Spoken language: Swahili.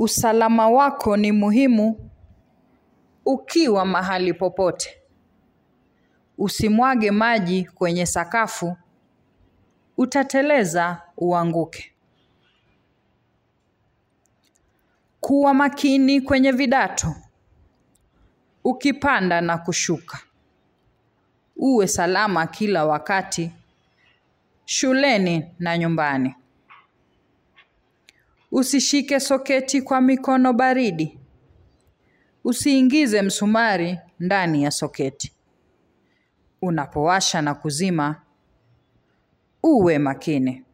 Usalama wako ni muhimu ukiwa mahali popote. Usimwage maji kwenye sakafu, utateleza uanguke. Kuwa makini kwenye vidato, ukipanda na kushuka. Uwe salama kila wakati, shuleni na nyumbani. Usishike soketi kwa mikono baridi. Usiingize msumari ndani ya soketi. Unapowasha na kuzima, uwe makini.